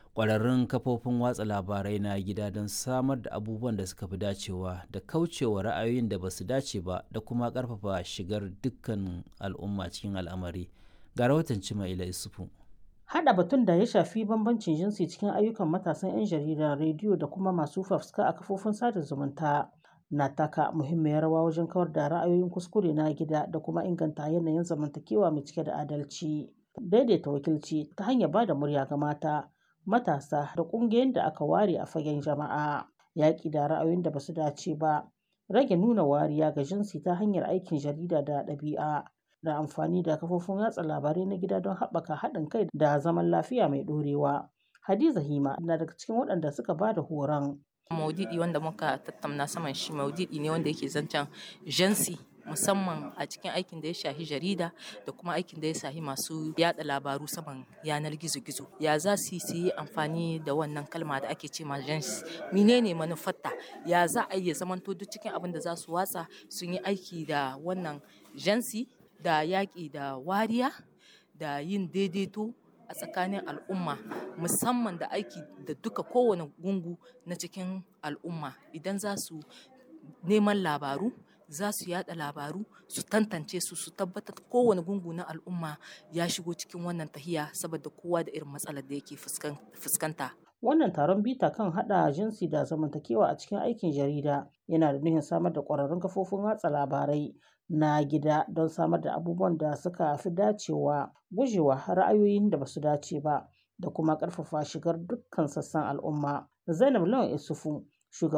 ƙwararrun kafofin watsa labarai na gida don samar da abubuwan da suka fi dacewa da kaucewa ra'ayoyin da ba su dace ba da kuma ƙarfafa shigar dukkan al'umma cikin al'amari ga rahoton Cimaila Isufu. Haɗa batun da ya shafi bambancin jinsi cikin ayyukan matasan 'yan jarida, rediyo da kuma masu fafutuka a kafofin sada zumunta na taka muhimmiyar rawa wajen kawar da ra'ayoyin kuskure na gida da kuma inganta yanayin zamantakewa mai cike da adalci. Daidaita wakilci ta hanyar ba da murya ga mata, matasa da ƙungiyoyin da aka ware a fagen jama'a. Yaƙi da ra'ayoyin da ba su dace ba, rage nuna wariya ga jinsi ta hanyar aikin jarida da ɗabi'a. da amfani da kafofin watsa labarai na gida don haɓaka haɗin kai da zaman lafiya mai ɗorewa. Hadiza Hima na daga cikin waɗanda suka ba da horon. Maudidi wanda muka tattauna saman shi maudidi ne wanda yake zancen jansi musamman a cikin aikin da ya shahi jarida da kuma aikin da ya shahi masu yada labaru saman yanar gizo-gizo ya za su yi amfani da wannan kalma da ake ce ma jansi menene manufarta ya za a iya zamanto duk cikin abin da za su watsa sun yi aiki da wannan jansi da yaƙi da wariya da yin daidaito a tsakanin al'umma musamman da aiki da duka kowane gungu na cikin al'umma idan za su neman labaru za su yada labaru su tantance su su tabbatar kowane gungu na al'umma ya shigo cikin wannan tahiya saboda kowa da irin matsalar da yake fuskanta Wannan taron bita kan haɗa jinsi da zamantakewa a cikin aikin jarida yana da nufin samar da ƙwararrun kafofin watsa labarai na gida don samar da abubuwan da suka fi dacewa gujewa ra'ayoyin da ba su dace ba da kuma ƙarfafa shigar dukkan sassan al'umma. Zainab Lawan Isufu